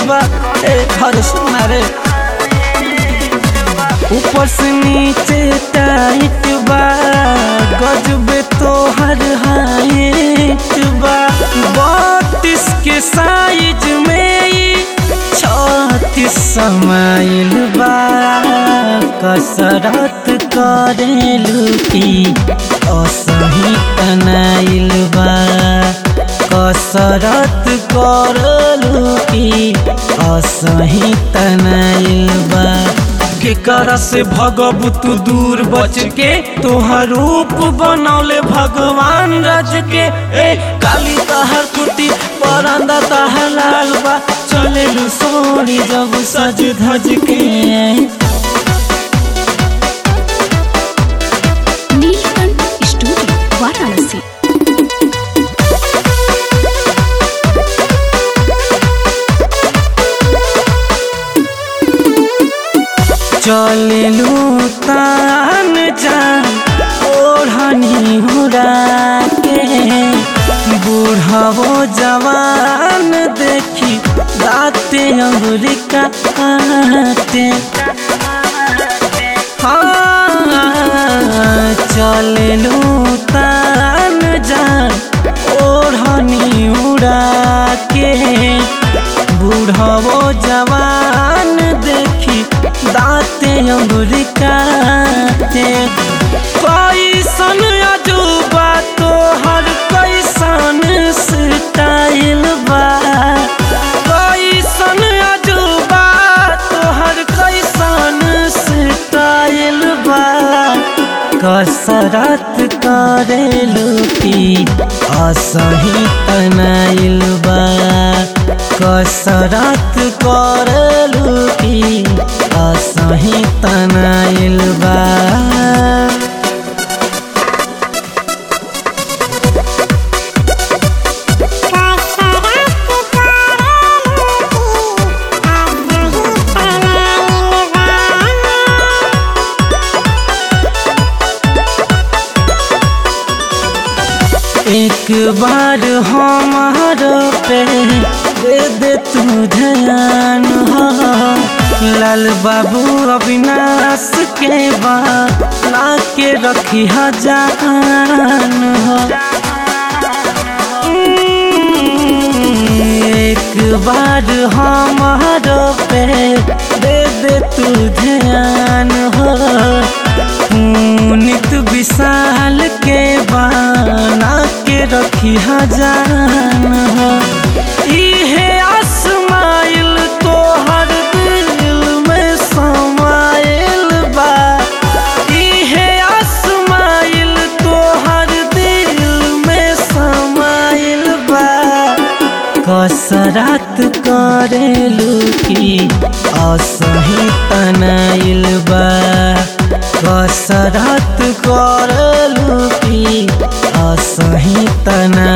बा ए हर सुना रे ऊपर से नीचे टाइट बा गजबे तो हर हाइट बा बत्तीस के साइज में ई छत्तीस समाइल बा कसरत करेलू की असही तनाइल बा कसरत करलू की असही तनाइल बा केकरा से भगब तू दूर बच के तोहर रूप बनौले भगवान रज के ए काली तहर कुटी परंदा तहर लाल बा चले लू सोनी जब सज धज के नीलकंठ स्टूडियो वाराणसी चललू तान जान ओढ़नी उड़ा के बूढ़ावो जवान देखी दाते अंगुरी काटे हाँ चललू तान जान ओढ़नी उड़ा के बूढ़ावो जवान देखी दाते अंगुरी काटे कैसन अजूबा तोहर कैसन स्टाइल बा कैसन अजूबा तोहर कैसन स्टाइल बा कसरत करेलू की असही तनाइल बा कसरत करेलू की असही तनाइल बा एक बार हमार पे दे दे तू ध्यान हो लाल बाबू अविनाश के बा ला के रखी जान हो एक बार हमार पे दे दे तू ध्यान हो पुनित विशाल के बाना के रखी जान हो इहे आसमाइल तोहर दिल में समाइल बा इहे आसमाइल तोहर दिल में समाइल बा कसरत करेलू की असही तनाइल बा कसरत करलू की असही तना